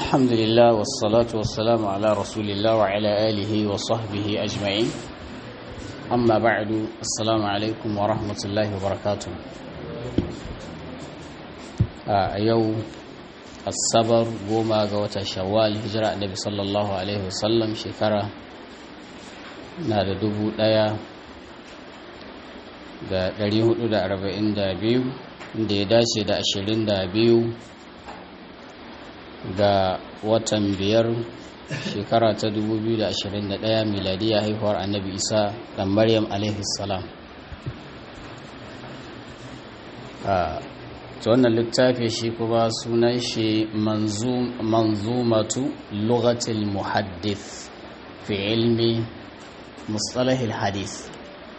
الحمد لله والصلاة والسلام على رسول الله وعلى آله وصحبه أجمعين أما بعد السلام عليكم ورحمة الله وبركاته أيو الصبر وما قوة شوال هجرة النبي صلى الله عليه وسلم شكرا نادى دبو دايا da 442 da ya dace da 22 ga watan biyar shekara ta 2021 miladiya haihuwar annabi isa dan maryam salam ta wannan littafi shi kuma sunan shi manzumatu lugatil muhaddith fi ilmi mustalahil hadith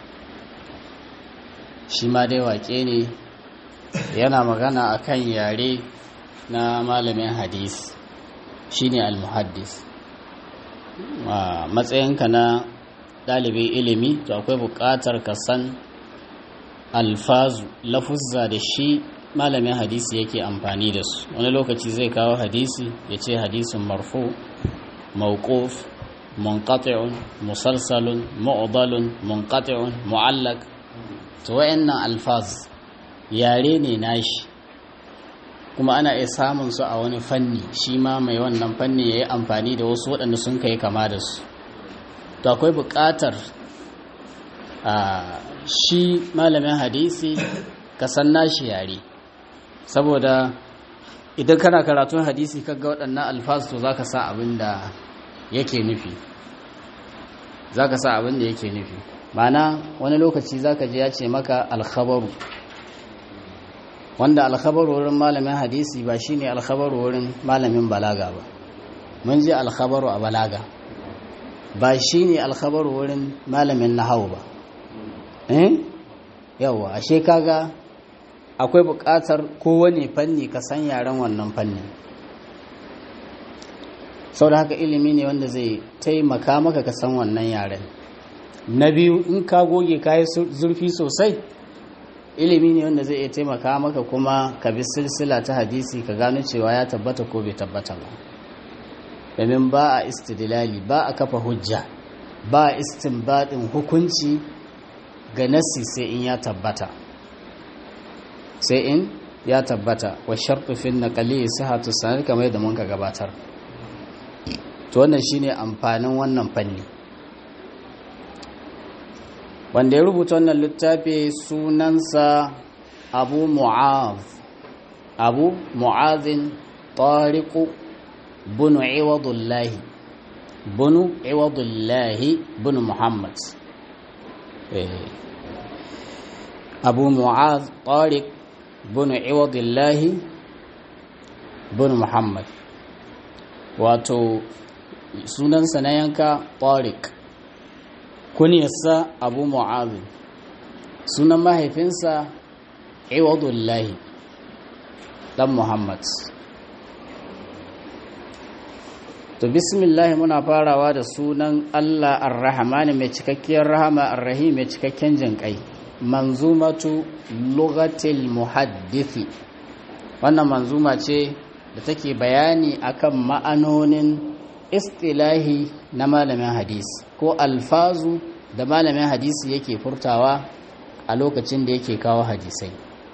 shi ma dai wake ne yana magana akan yare na malamin hadis shine al-muhaddis matsayinka na ɗalibin ilimi to akwai buƙatar ka san alfazu lafuzza da shi malamin hadisi yake amfani da su wani lokaci zai kawo hadisi ya ce hadisin marfu mawquf munqati'un musalsalun mu'dalun munqati'un mu'allaq to wayannan alfaz yare ne nashi kuma ana iya samun su a wani fanni shi ma mai wannan fanni ya yi amfani da wasu waɗanda sun kai kama da su to akwai buƙatar a shi malamin hadisi ka san nashi yare saboda idan kana karatun hadisi kaga waɗannan alfasu to za ka sa abin da yake nufi za ka sa abin da yake nufi mana wani lokaci za ka ji ya ce maka alkhabaru wanda alkhabaru wurin malamin hadisi ba shine alkhabaru wurin malamin balaga ba mun ji alkhabaru a balaga ba shine alkhabaru wurin malamin nahawu ba eh yawa ashe kaga akwai buƙatar kowane fanni ka san yaren wannan fanni sau da haka ilimi ne wanda zai taimaka maka ka san wannan yaren na biyu in ka goge kayi zurfi sosai ilimi ne wanda zai iya taimaka maka kuma ka bi silsila ta hadisi ka gano cewa ya tabbata ko bai tabbata ba domin ba a istidlali ba a kafa hujja ba a istinbadin hukunci ga nasi sai in ya tabbata sai in ya tabbata wa shartu fi naqali sihhatu sanad kamar yadda mun ka gabatar to wannan shine amfanin wannan fanni wanda ya rubuta wannan littafi sunansa abu mu'az abu mu'azin tariku bunu iwadullahi bunu iwadullahi bunu muhammad abu mu'az tarik bunu iwadullahi bunu muhammad wato sunansa na yanka tarik kuniyarsa abu mu'azu sunan mahaifinsa iwadullahi dan muhammad to bismillah muna farawa da sunan allah ar-rahmani mai cikakkiyar rahama ar-rahim mai cikakken jinƙai manzumatu lugatil muhaddithi wannan manzuma ce da take bayani akan ma'anonin istilahi na malamin hadisi ko alfazu da malamin hadisi yake furtawa a lokacin da yake kawo hadisai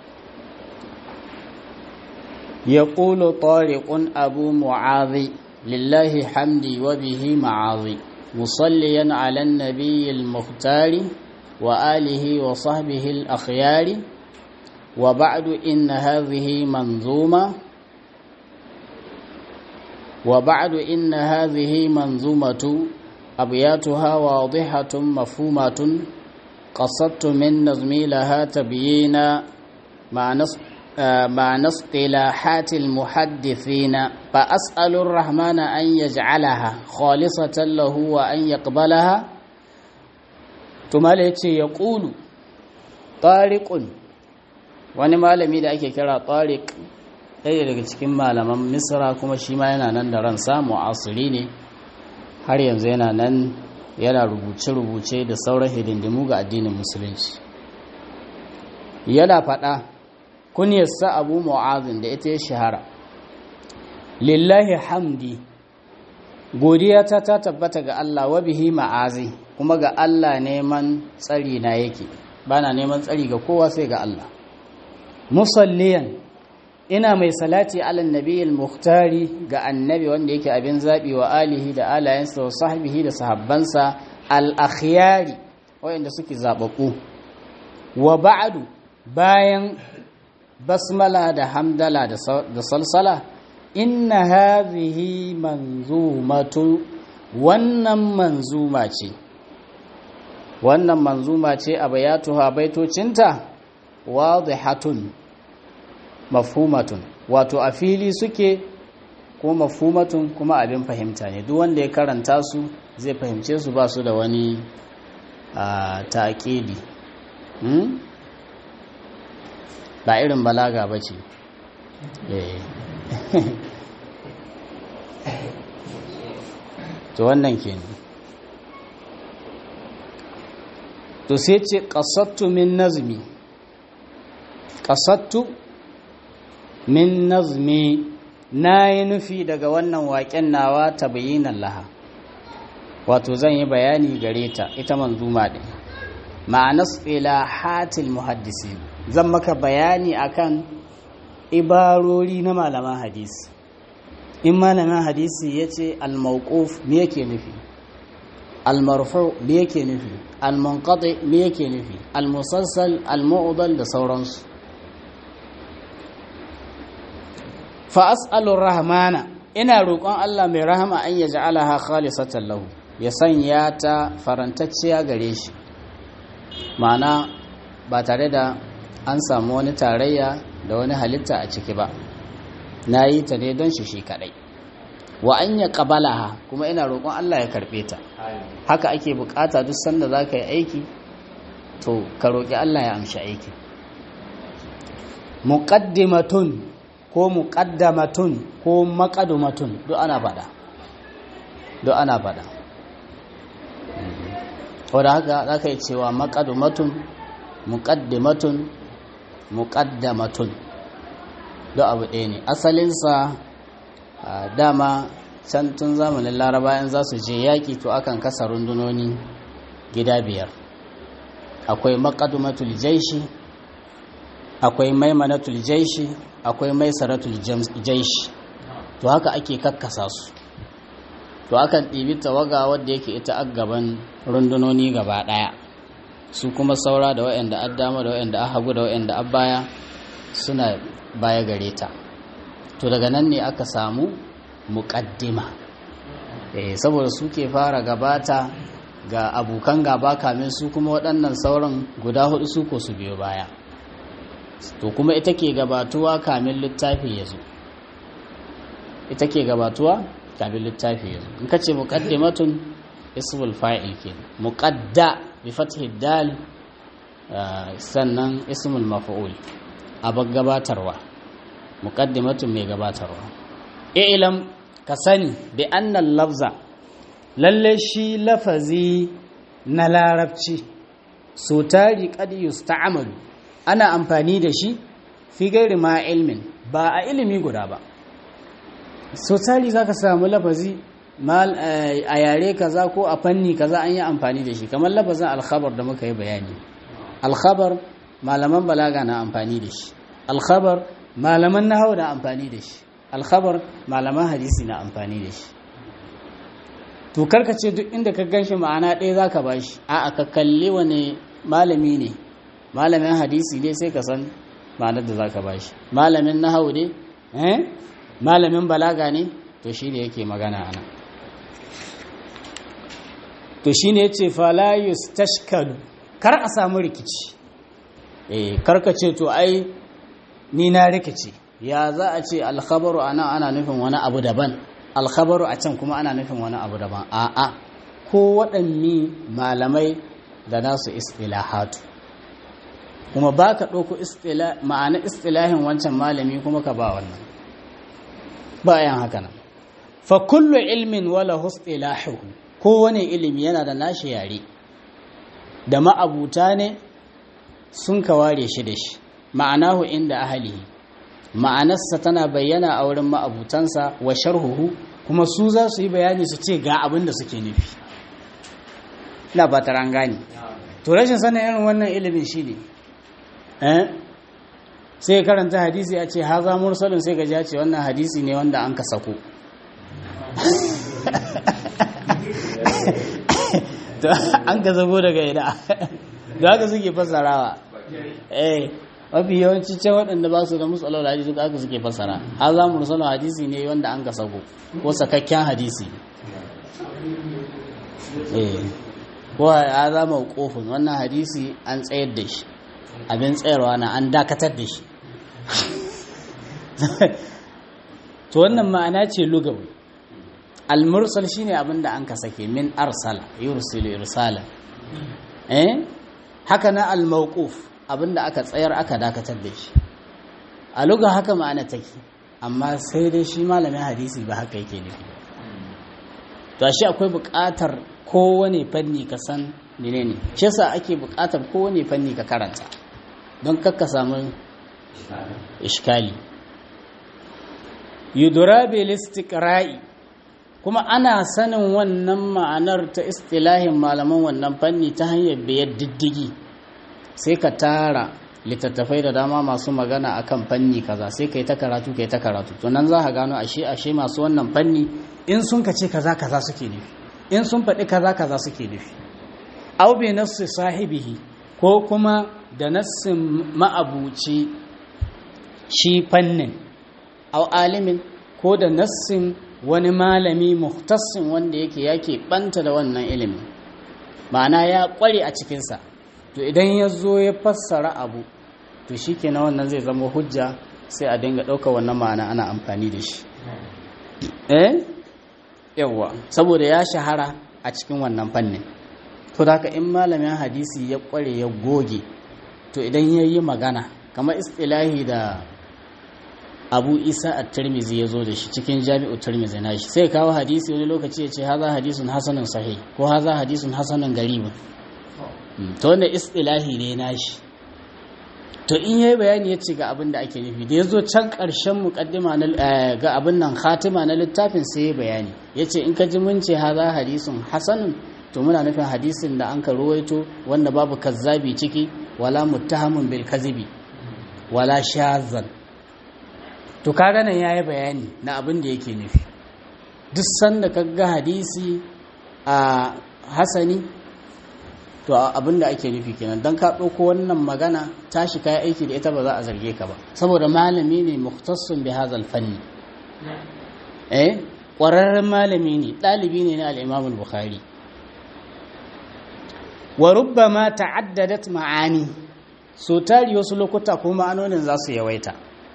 ya ƙulo tariƙun abu mu'azi lillahi hamdi wa bihi ma'azi musalliyan alan nabiyyil muhtari wa alihi wa sahbihi al-akhyari wa ba'du inna hadhihi manzuma وبعد إن هذه منظومة أبياتها واضحة مفهومة قصدت من نظمي لها تبيينا مع اصطلاحات المحدثين فأسأل الرحمن أن يجعلها خالصة له وأن يقبلها ثم يقول طارق wani malami da ake kira tariq ɗaya daga cikin malaman misra kuma shi ma yana nan da ransa mu'asiri ne har yanzu yana nan yana rubuce-rubuce da sauran hidindimu ga addinin musulunci yana faɗa kunyarsa abu mu'azin da ita ya shahara lillahi hamdi godiya ta ta tabbata ga Allah wa bihi ma'azi kuma ga Allah neman tsari na yake bana neman tsari ga kowa sai ga Allah musalliyan ina mai salati alan nabiyil muhtari ga annabi wanda yake abin zabi wa alihi da alayensa wa sahbihi da sahabbansa al-akhyari wayanda suke zababbu wa ba'du bayan basmala da hamdala da salsala inna hadhihi manzumatu wannan manzuma ce wannan manzuma ce a bayatuha baitocinta wadihatun mafhumatun wato a fili suke ko mafhumatun kuma abin fahimta ne duk wanda ya karanta su zai fahimce su ba su da wani taƙidi ba irin balaga ba ce to wannan ke ne to sai ce ƙasattu min nazmi ƙasattu min nazmi na yi nufi daga wannan waƙen nawa ta bayinan laha wato zan yi bayani gare ta ita manzuma ɗin ma'anas hatil muhaddisi zan maka bayani akan ibarori na malaman hadisi in malaman hadisi ya ce al-mawquf me yake nufi al-marfu me yake nufi al-munqati me yake nufi al-musalsal al-mu'dal da sauransu fa as'alu rahmana ina roƙon Allah mai rahama an ya ja'alaha khalisatan lahu ya sanya ta farantacciya gare shi ma'ana ba tare da an samu wani tarayya da wani halitta a ciki ba na yi ta ne don shi shi kadai wa an ya ha kuma ina roƙon Allah ya karɓe ta haka ake bukata duk sanda za ka yi aiki to ka roƙi Allah ya amshi aiki muqaddimatun ko muqaddamatun ko maqadumatun duk ana faɗa duk ana faɗa wadda haka za ka yi cewa maqadumatun muqaddimatun muqaddamatun duk abu ɗaya ne asalinsa dama can tun zamanin larabayan za su je yaƙi to akan kasa rundunoni gida biyar akwai maqadumatul jaishi akwai maimanatul jaishi akwai maisaratul jaishi to haka ake kakkasa su to akan ɗibi tawaga wadda yake ita a gaban rundunoni gaba ɗaya su kuma saura da waɗanda an dama da waɗanda an hagu da waɗanda an baya suna baya gare ta to daga nan ne aka samu muƙaddima eh saboda su ke fara gabata ga abokan gaba kamin su kuma waɗannan sauran guda hudu su ko su biyo baya to kuma ita ke gabatuwa kamin littafi ya zo ita ke gabatuwa kamin littafi ya zo in ka ce muƙaddimatun ismul fa'il ke muƙadda bi fathi dal sannan ismul maf'ul abin gabatarwa muqaddimatun mai gabatarwa ilam ka sani bi annal lafza lalle shi lafazi na larabci so tari qad yusta'malu ana amfani da shi fi gairi ma ilmin ba a ilimi guda ba so tari zaka samu lafazi a yare kaza ko a fanni kaza an yi amfani da shi kamar lafazin alkhabar da muka yi bayani alkhabar malaman balaga na amfani da shi alkhabar malaman nahawu na amfani da shi alkhabar malaman hadisi na amfani da shi to ce duk inda ka ganshi ma'ana ɗaya zaka bashi a'a ka kalli wani malami ne malamin hadisi ne sai ka san ma'anar da zaka bashi malamin nahawu ne eh malamin balaga ne to shi ne yake magana ana to shi ne yace fala yustashkalu kar a samu rikici eh karka ce to ai ni na rikici ya za a ce alkhabaru ana ana nufin wani abu daban alkhabaru a can kuma ana nufin wani abu daban a'a ko waɗanne malamai da nasu istilahatu kuma ba ka ɗauko ma'ana istilahin wancan malami kuma ka ba wannan bayan haka nan fa kullu ilmin wala istilahu kowane ilimi yana da nashi yare da ma'abuta ne sun ka ware shi da shi ma'anahu inda ahalihi ma'anarsa tana bayyana a wurin ma'abutansa wa sharhuhu kuma su za su yi bayani su ce ga abin da suke nufi ina ba an gane to rashin sanin irin wannan ilimin shi ne eh sai karanta hadisi a ce haza mursalin sai gaji ce wannan hadisi ne wanda an ka sako to an ka zago daga ina da haka suke fasarawa eh mafi yawanci ce waɗanda ba su da musallar hadisi duk haka suke fasara haza mursalin hadisi ne wanda an ka sako ko sakakken hadisi eh ko ya zama kofin wannan hadisi an tsayar da shi abin tsayarwa na an dakatar da shi to wannan ma'ana ce lugawi al-mursal shine abin da an ka sake min arsala yursilu irsala eh haka na al-mawquf abin da aka tsayar aka dakatar da shi a luga haka ma'ana take amma sai dai shi malamin hadisi ba haka yake nufi to shi akwai buƙatar kowane fanni ka san menene shi yasa ake buƙatar kowane fanni ka karanta don kakka samu ishkali yudura bil istiqra'i kuma ana sanin wannan ma'anar ta istilahin malaman wannan fanni ta hanyar biyar diddigi sai ka tara littattafai da dama masu magana akan fanni kaza sai kai ta karatu kai ta karatu to nan za ka gano ashe ashe masu wannan fanni in sun ka ce kaza kaza suke nufi in sun faɗi kaza kaza suke nufi aw bi nafsi sahibihi ko kuma da nassin ma'abuci shi fannin aw alimin ko da nassin wani malami muhtassin wanda yake yake banta da wannan ilimin ma'ana ya kware a cikinsa to idan ya zo ya fassara abu to shi kenan wannan zai zama hujja sai a dinga ɗaukar wannan ma'ana ana amfani da shi eh yawwa saboda ya shahara a cikin wannan fannin to da haka in malamin hadisi ya kware ya goge to idan ya yi magana kamar istilahi da abu isa a tirmizi ya zo da shi cikin jami'u tirmizi na shi sai kawo hadisi wani lokaci ya ce haza hadisun hasanun sahih ko haza hadisun hasanun garibin to wanda istilahi ne na shi to in yayi bayani ya ce ga abin da ake nufi da ya zo can ƙarshen muƙaddima ga abin nan khatima na littafin sai ya bayani ya ce in ka ji mun ce haza hadisun hasanun to muna nufin hadisin da an ka ruwaito wanda babu kazzabi ciki wala muttahamun bil kazibi wala shazan to kaga nan yayi bayani na abin da yake nufi duk sanda ka ga hadisi a hasani to abin da ake nufi kenan don ka ɗauko wannan magana tashi kayi aiki da ita ba za a zarge ka ba saboda malami ne muhtassun bi hazal fanni eh ƙwararren malami ne ɗalibi ne na al-Imam bukhari wa rubbama ta'addadat ma'ani so tari wasu lokuta ko ma'anonin za su yawaita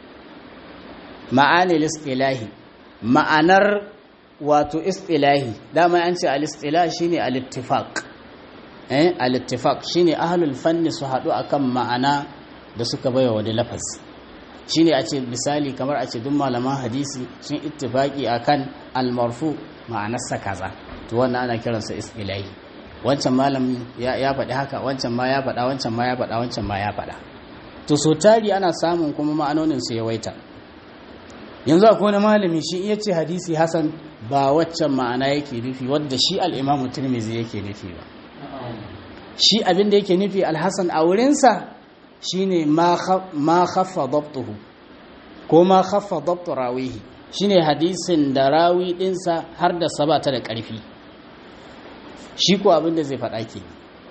ma'ani istilahi ma'anar wato istilahi dama an ce al-istilah shine al-ittifaq eh al-ittifaq shine ahlul fanni su hadu akan ma'ana da suka baiwa wani lafazi shine a ce misali kamar a ce duk malaman hadisi sun ittifaqi akan al-marfu ma'anarsa kaza to wannan ana kiransa istilahi wancan malam ya faɗi haka wancan ma ya faɗa wancan ma ya faɗa wancan ma ya faɗa to so tari ana samun kuma ma'anonin su yawaita yanzu akwai wani malami shi iya ce hadisi hasan ba waccan ma'ana yake nufi wadda shi al-imamu tirmizi yake nufi ba shi abin da yake nufi alhassan a wurinsa shine ma khaffa dabtuhu ko ma khaffa dabtu rawihi shine hadisin da rawi dinsa har da sabata da ƙarfi shi ko abin da zai faɗa ke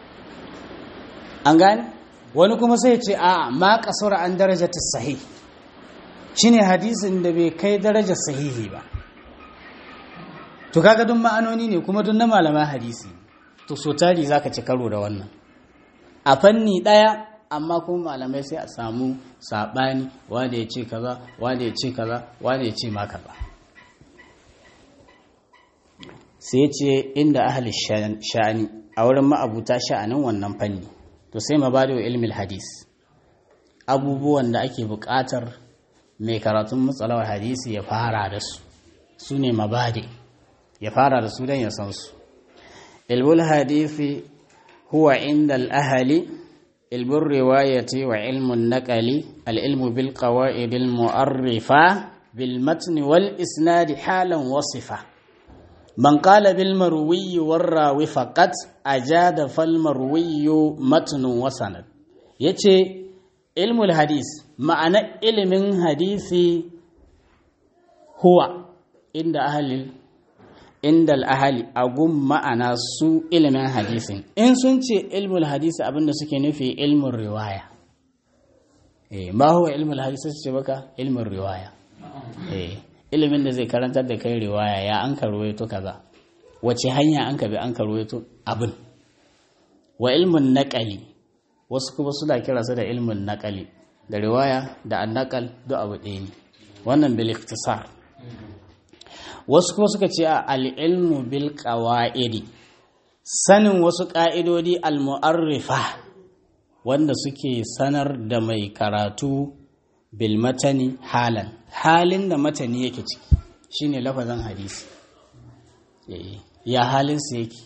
an gane wani kuma sai ce a ma kasura an darajatar sahih shine hadisin da bai kai darajar sahihi ba to kaga duk ma'anoni ne kuma duk na malaman hadisi to so tari zaka ci karo da wannan a fanni daya amma kuma malamai sai a samu sabani wanda ya ce kaza wanda ya ce kaza wanda ya ce ma kaza sai ce inda ahli sha'ani a wurin ma'abuta sha'anin wannan fanni to sai mabadi wa ilmin hadis abubuwan da ake buƙatar mai karatun matsalawar hadisi ya fara da su su ne mabadi ya fara da su don ya san su ilmul hadisi huwa inda al'ahali ilmin riwayati wa ilmun naqali al-ilmu bil qawaid al-mu'arrifa bil matn wal isnad halan wasifa man qala bil marwi war rawi faqat ajada fal marwi matn wa sanad yace ilmul hadis ma'ana ilimin hadisi huwa inda ahli inda al-ahli agun ma'ana su ilimin hadisin in sun ce ilmul hadisi abinda suke nufi ilmin riwaya eh ma huwa ilmul hadisi su ce baka ilmin riwaya eh ilimin da zai karantar da kai riwaya ya an karwaito kaza wace hanya an ka bi an karwaito abin wa ilmin naqali wasu kuma suna kira su da ilmin naqali da riwaya da annaqal duk abu ɗaya ne wannan bil ikhtisar wasu kuma suka ce al-ilmu bil qawaidi sanin wasu ƙa'idodi al-mu'arrifa wanda suke sanar da mai karatu bil matani halan halin da matani yake ciki shine lafazan hadisi ya halinsa yake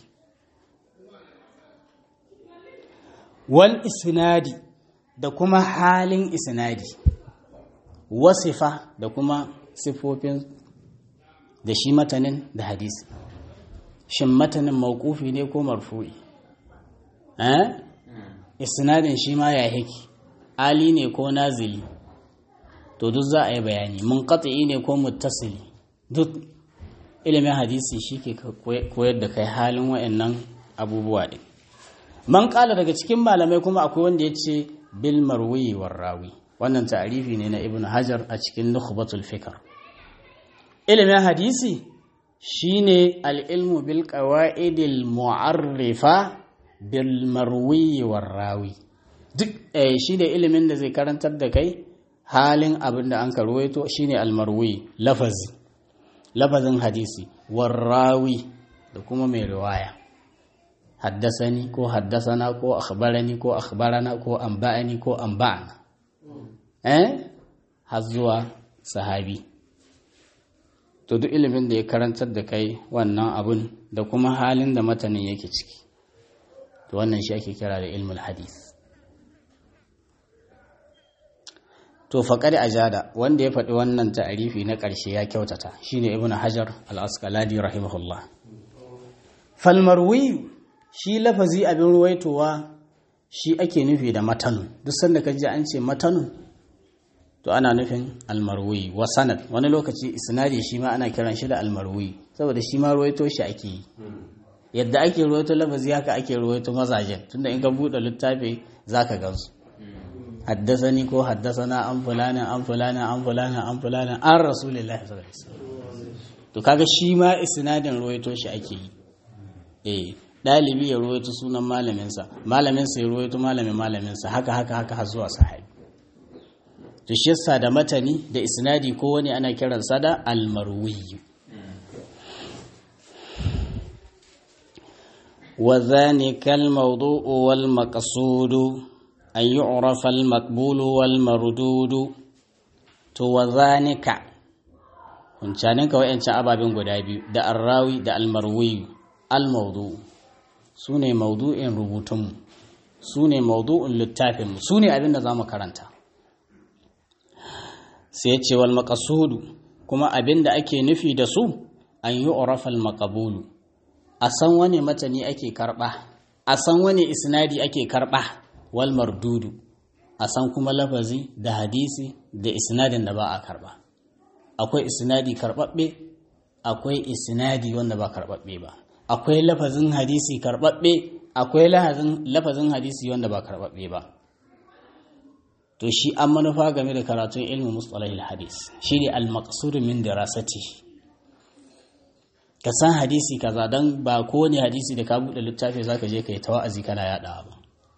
wal isnadi da kuma halin isnadi wasifa da kuma sifofin da shi matanin da hadisi shin matanin mawqufi ne ko marfu'i eh isnadin shi ma ya yake ali ne ko nazili to duk za a yi bayani munqati ne ko muttasili duk ilimin hadisi shi ke koyar da kai halin wayannan abubuwa din man kala daga cikin malamai kuma akwai wanda ya ce bil marwi war rawi wannan ta'arifi ne na ibnu hajar a cikin nukhbatul fikr ilimin hadisi shine al-ilmu bil qawaidil mu'arrifa bil marwi war rawi duk eh shine ilimin da zai karantar da kai halin abin da an karwaito shine al-marwi lafazi lafazin hadisi war rawi da kuma mai riwaya haddasani ko haddasana ko akhbarani ko akhbarana ko anba'ani ko anba'ana eh har zuwa sahabi to duk ilimin da ya karantar da kai wannan abun da kuma halin da matanin yake ciki to wannan shi ake kira da ilmul hadith to faƙari ajada wanda ya faɗi wannan ta'arifi na ƙarshe ya kyautata shine ibnu hajar al-asqalani rahimahullah falmarwi shi lafazi abin ruwaitowa shi ake nufi da matanun duk sanda ka ji an ce matanun to ana nufin almarwi wa sanad wani lokaci isnadi shi ma ana kiran shi da almarwi saboda shi ma ruwaito shi ake yi yadda ake ruwaito lafazi haka ake ruwaito mazajen tunda in ka buɗe littafi zaka gansu haddasani ko haddasana an fulana an fulana an fulana an fulana an rasulillahi sallallahu alaihi wasallam to kaga shi ma isnadin ruwaito shi ake yi eh dalibi ya ruwaito sunan malaminsa malaminsa ya ruwaito malamin malaminsa haka haka haka har zuwa sahabi to shi yasa da matani da isnadi ko wani ana kiransa da almarwi wa dhalika almawdu'u wal maqsudu an yu'rafa al-maqbulu wal mardudu to wa zanika huncanin ka wayancan ababen guda biyu da arrawi da almarwi al-mawdu sune mawdu'in rubutunmu sune mawdu'in littafinmu sune abin da zamu karanta sai ya ce wal maqsudu kuma abin da ake nufi da su an yu'rafa al-maqbulu a san wani matani ake karba a san wani isnadi ake karba wal mardudu a san kuma lafazi da hadisi da isnadin da ba a karba akwai isnadi karbabbe akwai isnadi wanda ba karbabbe ba akwai lafazin hadisi karbabbe akwai lafazin hadisi wanda ba karbabbe ba to shi an manufa game da karatun ilmin mustalahil hadis shine al maqsud min dirasati ka san hadisi kaza dan ba kowane hadisi da ka bude littafi zaka je kai tawa'azi kana yadawa ba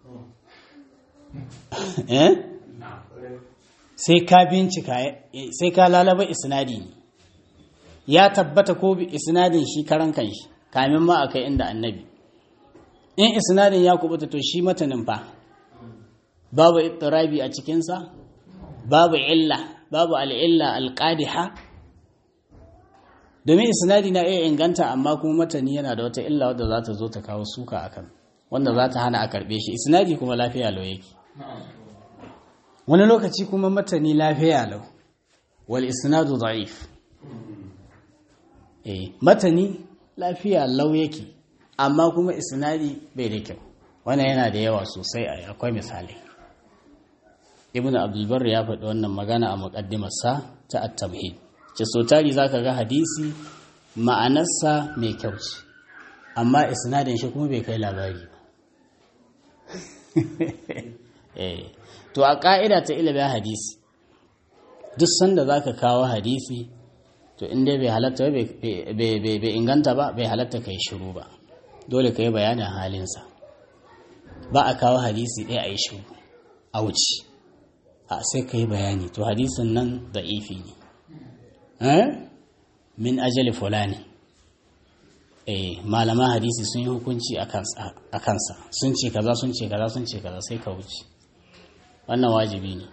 sai ka bincika sai ka lalaba isnadi ne ya tabbata ko bi isnadin shi karan kanshi kamin ma akai inda annabi in isnadin ya kubuta to shi matanin fa babu ittirabi a cikinsa babu illa babu al'illa alqadiha domin isnadi na iya inganta amma kuma matani yana da wata illa wadda za ta zo ta kawo suka akan wanda za ta hana a karɓe shi isnadi kuma lafiya lau yake wani lokaci kuma matani lafiya lau wal isnadu da'if eh matani lafiya lau yake amma kuma isnadi bai da kyau wannan yana da yawa sosai akwai misali ibn abdulbar ya faɗi wannan magana a muƙaddimarsa ta at-tamhid ce so tari zaka ga hadisi ma'anarsa mai kyau ce amma isnadin shi kuma bai kai labari ba eh to a ka'ida ta ilimin hadisi duk sanda zaka kawo hadisi to inda bai halatta bai inganta ba bai halatta kai shiru ba dole ka yi bayanin halinsa ba a kawo hadisi ɗaya a yi shiru a wuce a sai ka yi bayani to hadisin nan da ifi ne min ajali fulani eh malaman hadisi sun yi hukunci a kansa sun ce kaza sun ce kaza sun ce kaza sai ka wuce wannan wajibi ne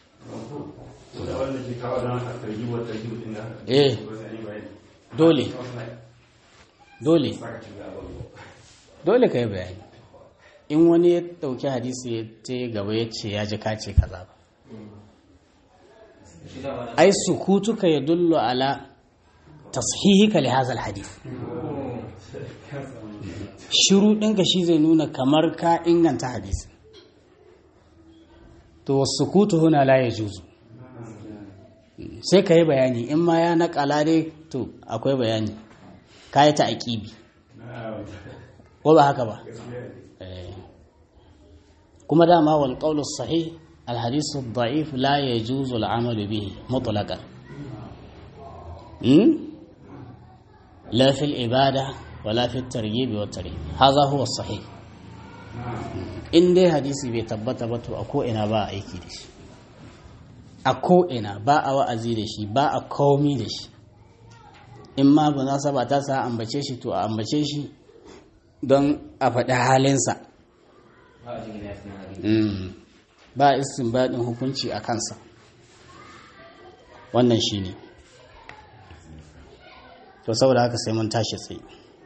eh dole dole dole ka yi bayani in wani ya dauki hadisi ya ce gaba ya ce ya ji kace kaza ba ai sukutuka ya dullu ala tashihika li hadha alhadith shiru ɗinka shi zai nuna kamar ka inganta hadisi to sukutu huna la yajuzu sai ka yi bayani in ma ya naƙala dai to akwai bayani ka yi ta aƙibi ko ba haka ba kuma dama wal qawlu sahih al hadith da'if la yajuzu al amalu bihi mutlaqan la fi al ibada wala fi al targhib wa tarhib hadha huwa sahih in dai hadisi bai tabbata ba to a ko ina ba a aiki da shi a ko ina ba a wa'azi da shi ba a komi da shi in ma ba za ba ta sa ambace shi to a ambace shi don a faɗi halinsa ba baɗin hukunci a kansa wannan shi ne to saboda haka sai mun tashi tsaye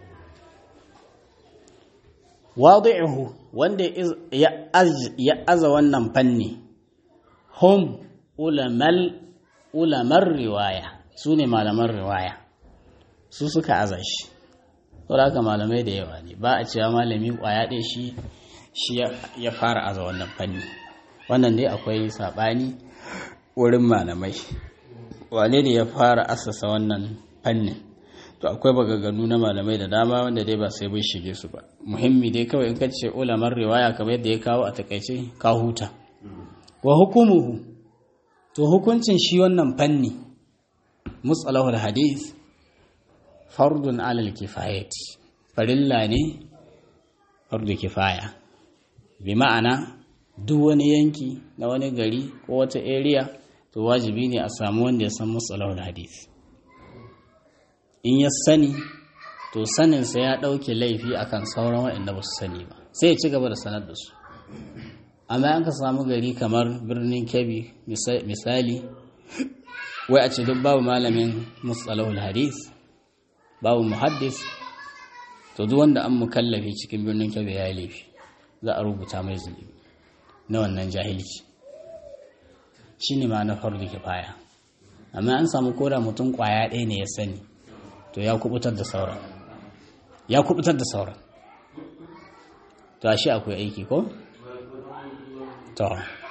wadi'uhu wanda ya aza wannan fanni hum ulamal ulamar riwaya su ne malaman riwaya su suka aza shi saboda haka malamai da yawa ne ba a cewa malami kwaya ɗaya shi shi ya fara aza wannan fanni wannan dai akwai saɓani wurin malamai wane ne ya fara asasa wannan fannin to akwai bagaganu na malamai da dama wanda dai ba sai bai shige su ba muhimmi dai kawai in ka ce ulamar riwaya kamar yadda ya kawo a takaice ka huta wa hukumuhu to hukuncin shi wannan fanni mutsalahul hadith fardun alal kifayati farilla ne fardu kifaya bi ma'ana duk wani yanki na wani gari ko wata area to wajibi ne a samu wanda ya san mutsalahul hadith in ya sani to saninsa ya ɗauke laifi akan sauran waɗanda ba su sani ba sai ya ci gaba da sanar da su amma an ka samu gari kamar birnin kebbi misali wai a ce duk babu malamin mutsalahul hadith babu muhaddis to duk wanda an mukallafi cikin birnin kebbi ya yi laifi za a rubuta mai zunubi na wannan jahilci shi ne ma na fardu kifaya amma an samu koda mutum kwaya ɗaya ne ya sani to ya kubutar da sauran ya kubutar da sauran to ashe akwai aiki ko to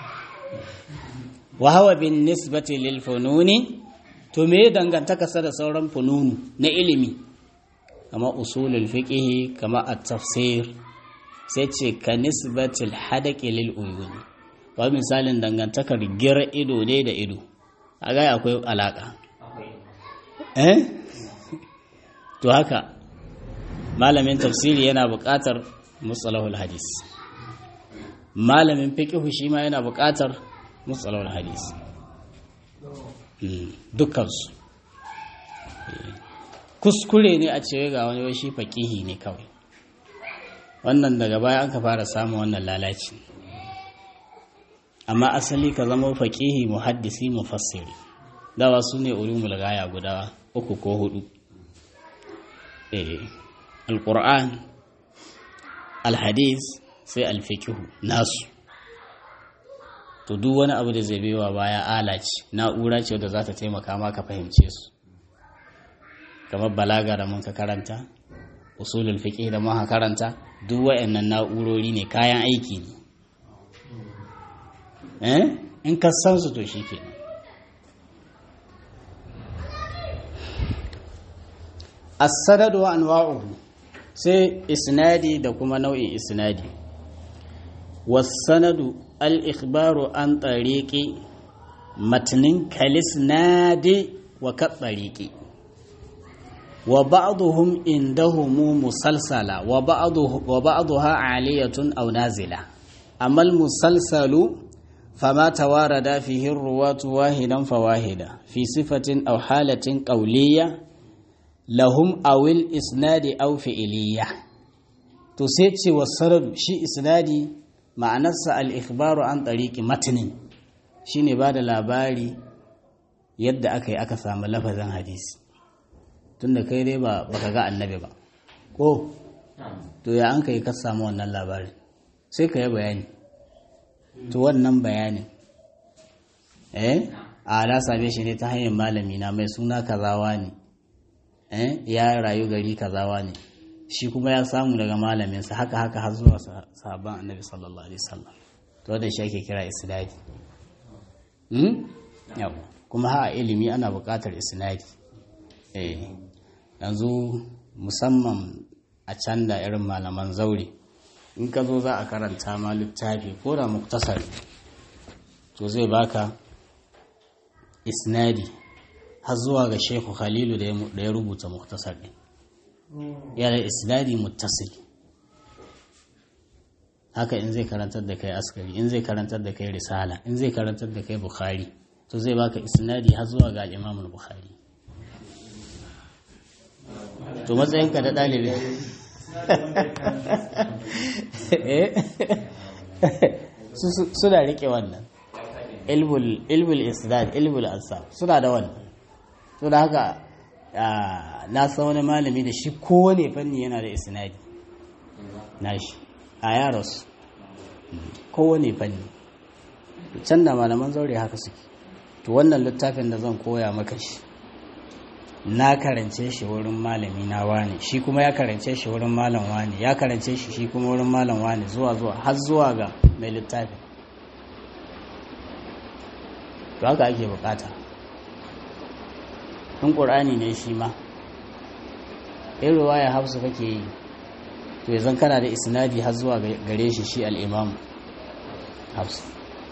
wa hawa bin nisbati lil fununi to me dangantaka sa da sauran fununu na ilimi kama usulul fiqh kama at-tafsir sai ce ka nisbatil hadaqi lil uyun wa misalin dangantakar gira ido ne da ido aga akwai alaka eh to haka malamin tafsiri yana buƙatar mustalahul hadis malamin fiqh shi ma yana buƙatar mustalahul hadis dukkansu kuskure ne a cewa ga wani shi faƙihi ne kawai wannan daga baya an ka fara samun wannan lalaci amma asali ka zama faƙihi muhaddisi mufassiri dawa su ne ulumul gaya guda uku ko hudu alƙur'an alhadis sai alfikihu nasu to duk wani abu da zai baiwa baya ala ce na'ura ce wadda za ta taimaka ma ka fahimce su kamar balaga da mun ka karanta usulul fiqh da mun ka karanta duk wayannan na'urori ne kayan aiki ne eh in ka san su to shikenan as-sanad wa anwa'uhu sai isnadi da kuma nau'in isnadi was-sanadu al-ikhbaru an tariqi matnin kalisnadi wa katsariqi wa ba'dhum indahum musalsala wa ba'dhu wa ba'dha 'aliyatun aw nazila amma al-musalsalu فما توارد فيه الرواة واحدا فواحدا في صفة أو حالة قولية لهم أو الإسناد أو فعلية تسيتي والسرد شي إسنادي مع نفس الإخبار عن طريق متن شيني بعد labari yadda aka yi aka samu lafazin hadisi tunda kai dai ba baka ga annabi ba ko to ya an kai ka samu wannan labarin sai ka yi bayani to wannan bayanin eh a na same shi ne ta hanyar malami na mai suna kazawa ne eh ya rayu gari kazawa ne shi kuma ya samu daga malaminsa haka haka har zuwa sahabban annabi sallallahu alaihi wasallam to da shi ake kira isnadi hmm yau kuma ha ilimi ana buƙatar isnadi eh yanzu musamman a can da irin malaman zaure in ka zo za a karanta ma littafi ko da muktasar to zai baka isnadi har zuwa ga shehu khalilu da ya rubuta muktasar ɗin yana isnadi muttasil haka in zai karantar da kai askari in zai karantar da kai risala in zai karantar da kai bukhari to zai baka isnadi har zuwa ga al'imamul bukhari to matsayinka da ɗalibi suna rike wannan ilbul isnad ilbul ansab suna da wannan to da haka na san wani malami da shi kowane fanni yana da isnadi nashi a yaros kowane fanni can da malaman zaure haka suke to wannan littafin da zan koya maka shi na karance shi wurin malami na wani shi kuma ya karance shi wurin malam wani ya karance shi shi kuma wurin malam wani zuwa zuwa har zuwa ga mai littafin to haka ake bukata in ƙur'ani ne shi ma in ruwaya hafsu kake yi to yanzu kana da isnadi har zuwa gare shi shi al'imam hafsu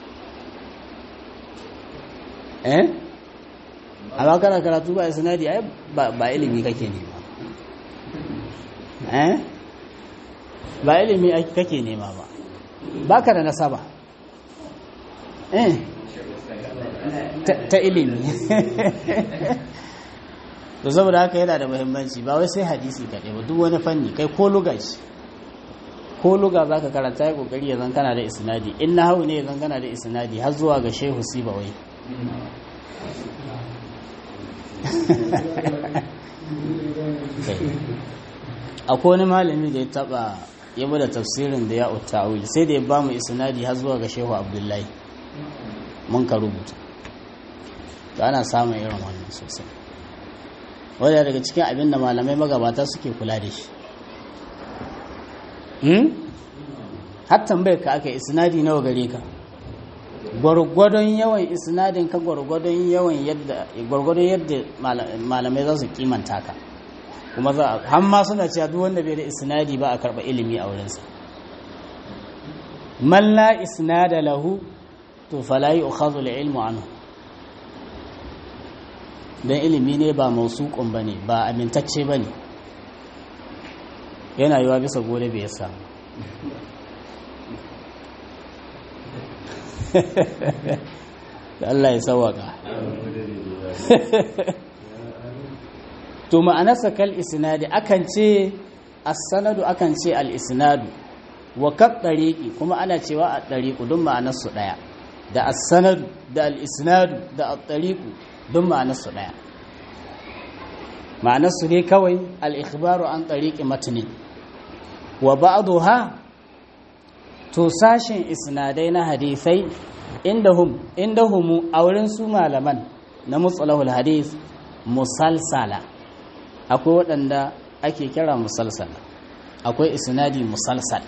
eh amma kana karatu ba isnadi ai ba ilimi kake nema eh ba ilimi kake nema ba baka da nasaba eh ta ilimi to saboda haka yana da muhimmanci ba wai sai hadisi kaɗai ba duk wani fanni kai ko luga ce ko luga za ka karanta ya ƙoƙari ya zan kana da isnadi in na hau ne ya zan kana da isnadi har zuwa ga shehu sibawai akwai wani malami da ya taba ya bada tafsirin da ya ta'awil sai da ya ba mu isnadi har zuwa ga shehu abdullahi mun ka rubuta to ana samun irin wannan sosai wadda daga cikin abin da malamai magabata suke kula da shi har tambayar ka aka isnadi nawa gare ka gwargwadon yawan isnadin ka gwargwadon yawan yadda gwargwadon yadda malamai za su kimanta ka kuma za a hamma suna cewa duk wanda bai da isnadi ba a karɓa ilimi a wurinsa man la isnada lahu to fala yu'khadhu al-ilmu anhu dan ilimi ne ba mausuqun bane ba amintacce bane yana yiwa bisa gode bai samu Allah ya sawaka to ma'anarsa kal isnadi akan ce as-sanadu akan ce al-isnadu wa kat tariqi kuma ana cewa a tariqu duk ma'anarsu daya da as-sanadu da al-isnadu da at-tariqu duk ma'anarsu daya ma'anarsu ne kawai al-ikhbaru an tariqi matni wa ba'daha to sashin isnadai na hadisai indahum indahumu a wurin su malaman na mutsalahul hadis musalsala akwai waɗanda ake kira musalsala akwai isnadi musalsal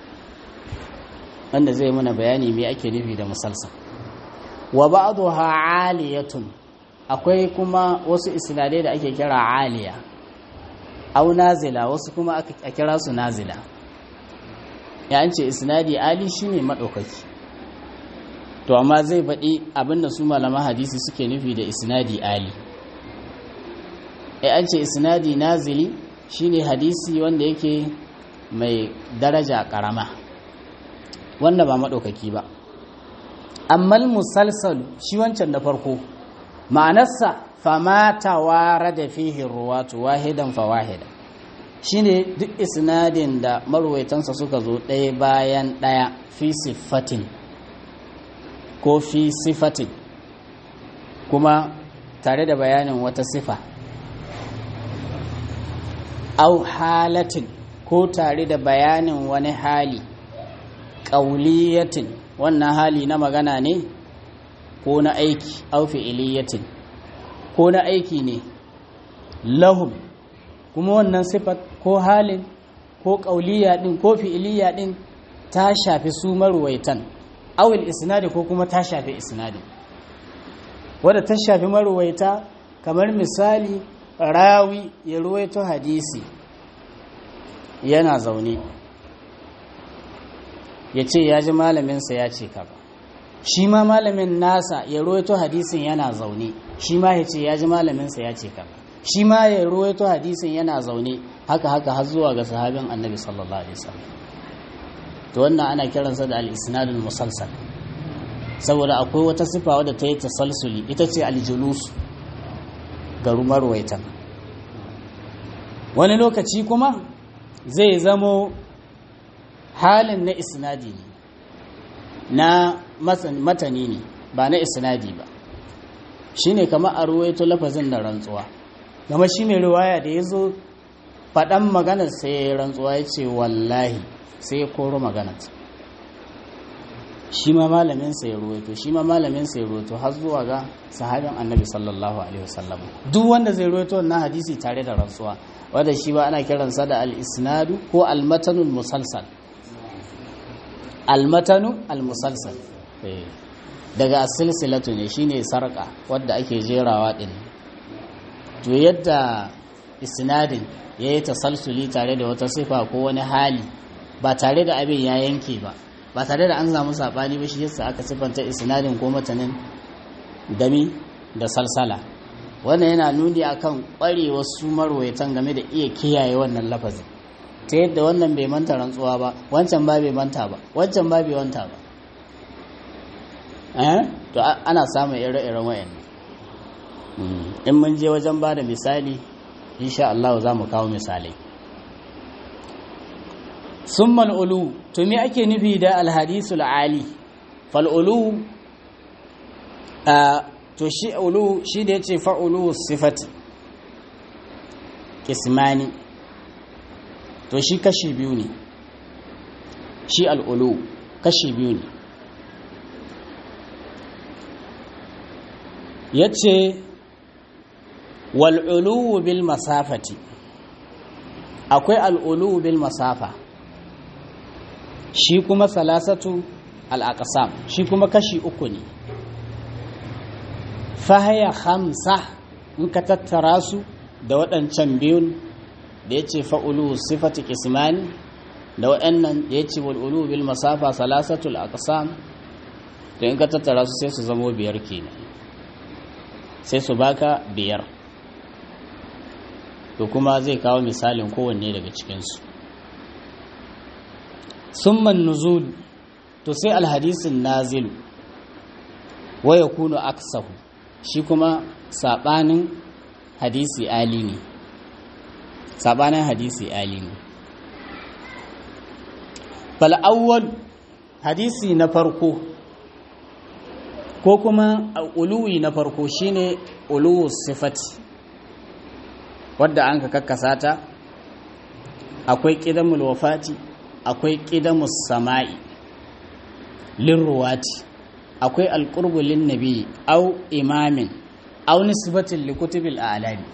wanda zai mana bayani me ake nufi da musalsal wa ba'dha aliyatun akwai kuma wasu isnadai da ake kira aliya au nazila wasu kuma a kira su nazila ya an ce isnadi ali shine madaukaki to amma zai faɗi abinda su malaman hadisi suke nufi da isnadi ali ya an ce isnadi nazili shine hadisi wanda yake mai daraja karama wanda ba madaukaki ba amma musalsal shi wancan da farko ma'anarsa fama tawara da fihi ruwatu wahidan fa wahida shine duk isnadin da marwaitansa suka zo ɗaya bayan ɗaya fi sifatin ko fi sifatin kuma tare da bayanin wata sifa au halatin ko tare da bayanin wani hali ƙauliyatin wannan hali na magana ne ko na aiki au fi'iliyatin ko na aiki ne lahum kuma wannan sifat ko halin ko ƙauliya ɗin ko fi'iliya ɗin ta shafi su marwaitan awil isnadi ko kuma ta shafi isnadi wadda ta shafi marwaita kamar misali rawi ya ruwaito hadisi yana zaune ya ce ya ji malaminsa ya ce ka ba shi ma malamin nasa ya ruwaito hadisin yana zaune shi ma ya ce ya ji malaminsa ya ce ka ba shi ma ya ruwaito hadisin yana zaune haka haka har zuwa ga sahabin annabi sallallahu alaihi wasallam to wannan ana kiransa da al-isnadul musalsal saboda akwai wata sifa wadda ta yi tasalsuli ita ce aljulus ga rumarwaitan wani lokaci kuma zai zamo halin na isnadi ne na matani ne ba na isnadi ba shine kamar a ruwaito lafazin da rantsuwa gama shi mai riwaya da ya zo faɗan maganar sai ya yi rantsuwa ya ce wallahi sai ya koro maganar shi ma malaminsa ya ruwaito shi ma malaminsa ya ruwaito har zuwa ga sahabin annabi sallallahu alaihi wasallam duk wanda zai ruwaito wannan hadisi tare da rantsuwa wanda shi ba ana kiransa da al-isnadu ko al-matanul musalsal al-matanu al-musalsal daga silsilatu ne shine sarka wadda ake jerawa din to yadda isnadin ya yi tasalsuli tare da wata sifa ko wani hali ba tare da abin ya yanke ba ba tare da an samu saɓani ba shi yasa aka siffanta isnadin ko matanin dami da salsala wannan yana nuni akan ƙwarewar su marwaitan game da iya kiyaye wannan lafazin ta yadda wannan bai manta rantsuwa ba wancan ba bai manta ba wancan ba bai wanta ba eh to ana samun ire-iren wayannan in mun je wajen ba da misali insha Allah za mu kawo misalai summal ulu to me ake nufi da alhadisul ali fal ulu to shi ulu shi da yace fa ulu sifati kismani to shi kashi biyu ne shi al ulu kashi biyu ne yace wal ulu bil masafati akwai al ulu bil masafa shi kuma salasatu al'aƙasam shi kuma kashi uku ne fahaya hamsa in ka tattara su da waɗancan biyun da ya ce fa'ulu sifati kismani da waɗannan da ya ce wal'ulu bil masafa salasatu al'aƙasam da in ka tattara su sai su zamo biyar kenan sai su baka biyar to kuma zai kawo misalin kowanne daga cikinsu summan nuzul to sai alhadisin nazilu wa yakunu aksahu shi kuma sabanin hadisi ali ne sabanin hadisi ali ne fal awwal hadisi na farko ko kuma uluwi na farko shine uluwu sifati wadda an ka kakkasa ta akwai ƙidamul wafati akwai ƙidamus sama'i lirruwati akwai alqurbu lin nabi au imamin au nisbatin li kutubil a'lami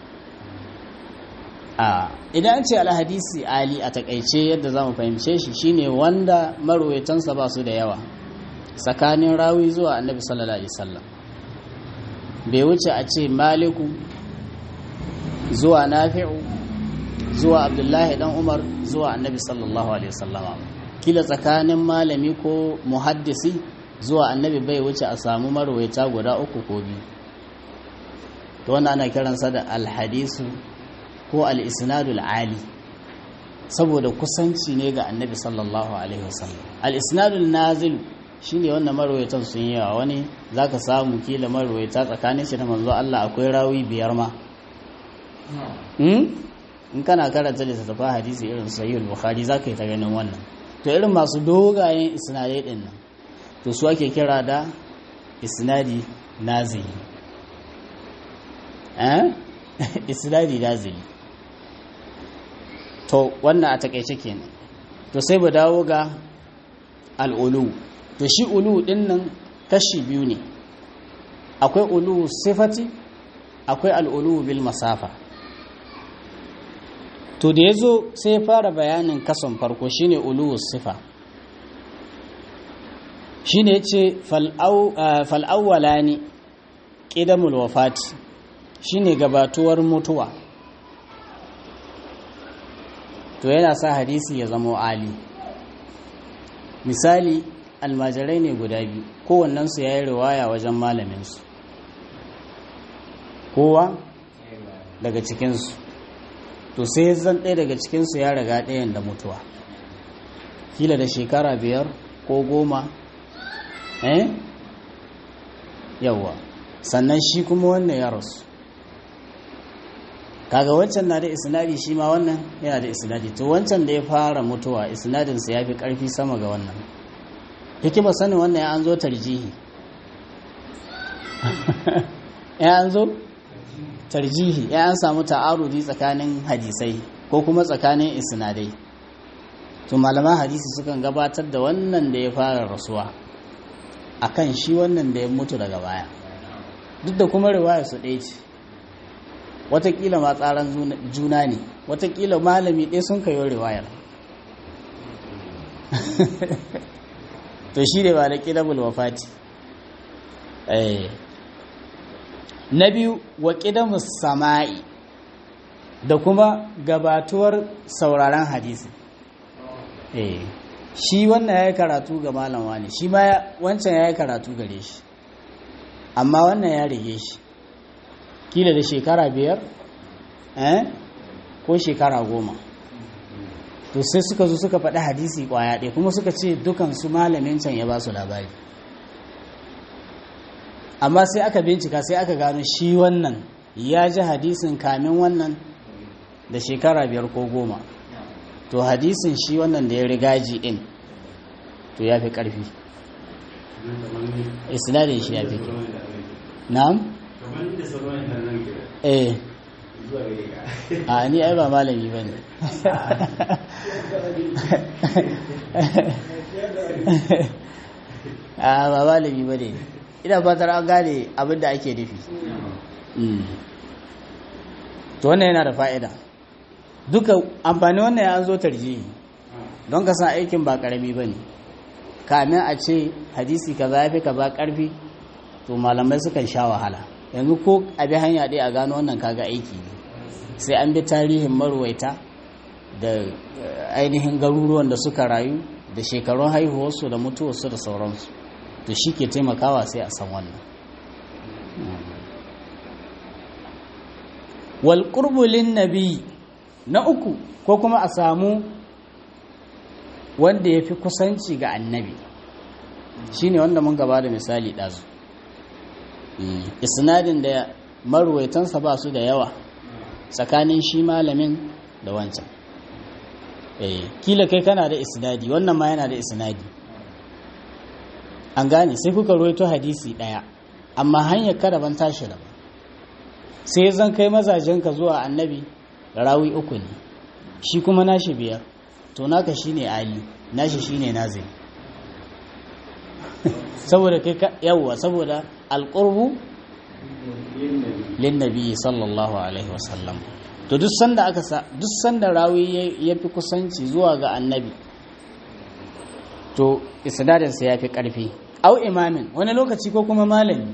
a idan an ce alhadisi ali a takaice yadda za mu fahimce shi shine wanda marwaitansa ba su da yawa tsakanin rawi zuwa annabi sallallahu alaihi wasallam bai wuce a ce maliku zuwa nafi'u zuwa abdullahi dan umar zuwa annabi sallallahu alaihi wasallam kila tsakanin malami ko muhaddisi zuwa annabi bai wuce a samu marwaita guda uku ko biyu to wannan ana kiransa da alhadisu ko al-isnadul ali saboda kusanci ne ga annabi sallallahu alaihi wasallam al-isnadul nazil shine wannan marwayatan sun yi yawa wani zaka samu kila marwayata tsakanin shi da manzo Allah akwai rawi biyar ma in kana karanta littattafan hadisi irin sahih al-bukhari zaka yi ta ganin wannan to irin masu dogayen isnadai din nan to su ake kira da isnadi nazili eh isnadi nazili to wannan a takaice kenan to sai mu dawo ga al'ulu to shi ulu din nan kashi biyu ne akwai ulu sifati akwai al'ulu bil masafa to da ya zo sai ya fara bayanin kason farko shine ulu sifa shine ya ce fal'awwala ne ƙidamul wafati shine gabatuwar mutuwa to yana sa hadisi ya zama ali misali almajirai ne guda biyu kowannensu ya yi riwaya wajen malaminsu kowa daga cikinsu to sai zan ɗaya daga cikinsu ya riga ɗayan da mutuwa kila da shekara biyar ko goma eh yawwa sannan shi kuma wannan ya rasu kaga wancan na da isnadi shi ma wannan yana da isnadi to wancan da ya fara mutuwa isnadinsa ya fi ƙarfi sama ga wannan hikima sanin wannan ya an zo tarjihi ya an zo tarjihi ya an samu ta'arudi tsakanin hadisai ko kuma tsakanin isnadai to malaman hadisi sukan gabatar da wannan da ya fara rasuwa akan shi wannan da ya mutu daga baya duk da kuma riwaya su ɗaya ce watakila ma tsaran juna ne watakila malami ɗaya sun kayo riwayar to shi ne ba da ƙidabul wafati na biyu wa ƙidamus sama'i da kuma gabatuwar sauraron hadisi shi wannan ya yi karatu ga malam wani shi ma wancan ya yi karatu gare shi amma wannan ya rige shi kila da shekara biyar eh ko shekara goma to sai suka zo suka faɗi hadisi ƙwaya ɗaya kuma suka ce dukansu malamin can ya ba su labari amma sai aka bincika sai aka gano shi wannan ya ji hadisin kamin wannan da shekara biyar ko goma to hadisin shi wannan da ya riga ji ɗin to ya fi ƙarfi isnadin shi ya fi kyau na'am eh a ni ai ba malami ba ne a ba malami ba ne ina fatar an gane abinda ake nufi to wannan yana da fa'ida duka amfani wannan ya zo tarjihi don ka san aikin ba karami ba ne kamin a ce hadisi kaza ya fi kaza karfi to malamai sukan sha wahala yanzu ko a bi hanya ɗaya a gano wannan kaga aiki ne sai an bi tarihin marwaita da ainihin garuruwan da suka rayu da shekarun haihuwarsu da mutuwarsu da sauransu to shi ke taimakawa sai a san wannan walƙurbulin nabi na uku ko kuma a samu wanda ya fi kusanci ga annabi shine wanda mun gaba da misali ɗazu isnadin da marwaitansa ba su da yawa tsakanin shi malamin da wancan kila kai kana da isnadi wannan ma yana da isnadi an gane sai kuka ruwaito hadisi ɗaya amma hanyar kada ban tashi da sai zan kai mazajenka zuwa annabi rawi uku ne shi kuma nashi biyar to naka shine ali nashi shine nazir saboda kai ka yawwa saboda alqurbu lin nabi sallallahu alaihi wasallam to duk sanda aka sa duk sanda rawi ya fi kusanci zuwa ga annabi to isnadin sa yafi karfi au imamin wani lokaci ko kuma malami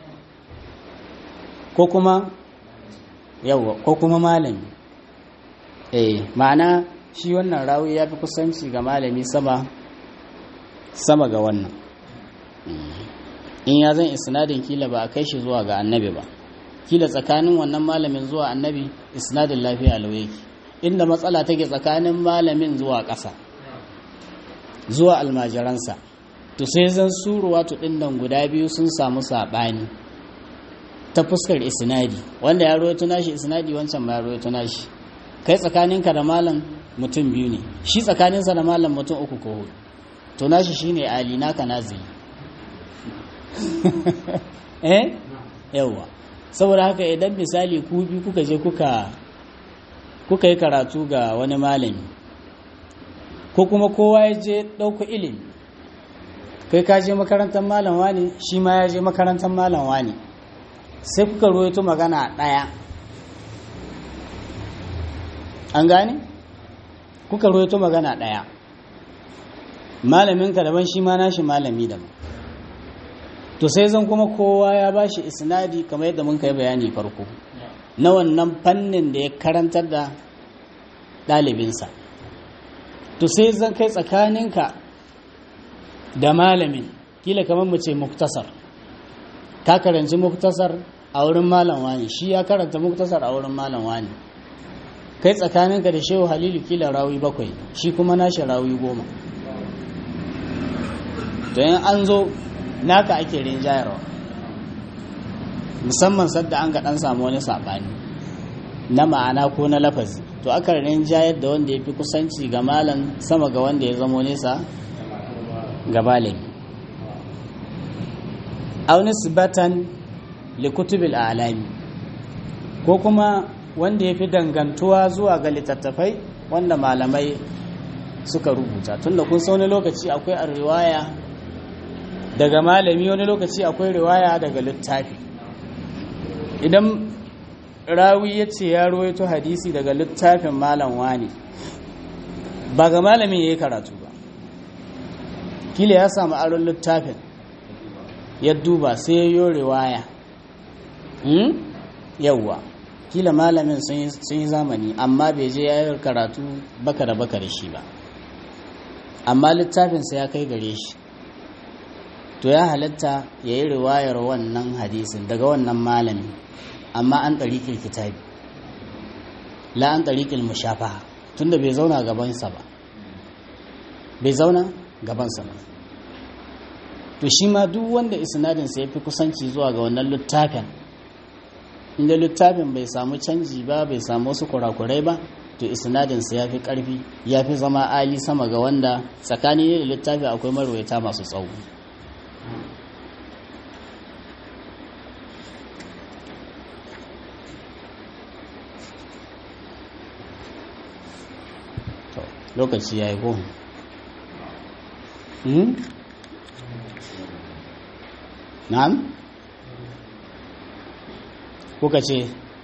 ko kuma yawwa ko kuma malami eh ma'ana shi wannan rawi ya fi kusanci ga malami sama sama ga wannan in ya zan isnadin kila ba a kai shi zuwa ga annabi ba kila tsakanin wannan malamin zuwa annabi isnadin lafiya lau yake inda matsala take tsakanin malamin zuwa ƙasa zuwa almajiransa to sai zan suruwa ɗin nan guda biyu sun samu saɓani ta fuskar isnadi wanda ya rawaito nashi isnadi wancan ma ya rawaito nashi kai tsakaninka da malam mutum biyu ne shi tsakaninsa da malam mutum uku ko hudu to nashi shine ali naka nazili eh yawa saboda haka idan misali ku bi kuka je kuka kuka yi karatu ga wani malami ko kuma kowa ya je ɗauko ilimi kai ka je makarantar malam wani shi ma ya je makarantar malam wani sai kuka ruwaito magana ɗaya an gane kuka ruwaito magana ɗaya malaminka daban shi ma nashi malami daban to sai zan kuma kowa ya bashi isnadi kamar yadda mun kai bayani farko na wannan fannin da ya karantar da ɗalibinsa to sai zan kai tsakaninka da malamin kila kamar mu ce muktasar ka karanci muktasar a wurin malam wani shi ya karanta muktasar a wurin malam wani kai tsakaninka da shehu halilu kila rawi bakwai shi kuma nashi rawi goma to yin an zo naka ake rinjayarwa musamman sadda an ga dan samu wani saɓani na ma'ana ko na lafazi to aka rinjayar da wanda ya fi kusanci ga malam sama ga wanda ya zamo nesa ga malami auni sibatan likutubil alami ko kuma wanda ya fi dangantuwa zuwa ga littattafai wanda malamai suka rubuta tunda kun wani lokaci akwai a riwaya daga malami wani lokaci akwai riwaya daga littafi idan rawi ya ce ya ruwaito hadisi daga littafin malam wani ba ga malamin ya yi karatu ba kila ya samu aron littafin ya duba sai ya yi riwaya yauwa kila malamin sun yi zamani amma bai je ya yi karatu baka da baka da shi ba amma littafinsa ya kai gare shi to ya halatta ya yi riwayar wannan hadisin daga wannan malami amma an ɗariƙil kitabi la an ɗariƙil mushafaha tunda bai zauna gabansa ba bai zauna gabansa ba to shi ma duk wanda isnadinsa ya fi kusanci zuwa ga wannan littafin inda littafin bai samu canji ba bai samu wasu kurakurai ba to isnadinsa ya fi ƙarfi ya fi zama ali sama ga wanda tsakani ne da littafi akwai marwaita masu tsawo lokaci ya yi ko na'am kuka ce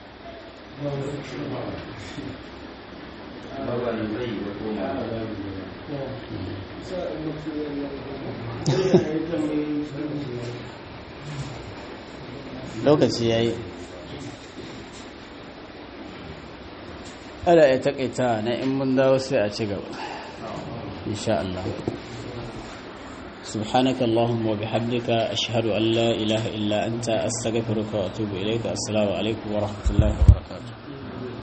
lokaci ya yi ana ya takaita na in mun dawo sai a ci gaba insha Allah سبحانك اللهم وبحمدك أشهد أن لا إله إلا أنت أستغفرك وأتوب إليك السلام عليكم ورحمة الله وبركاته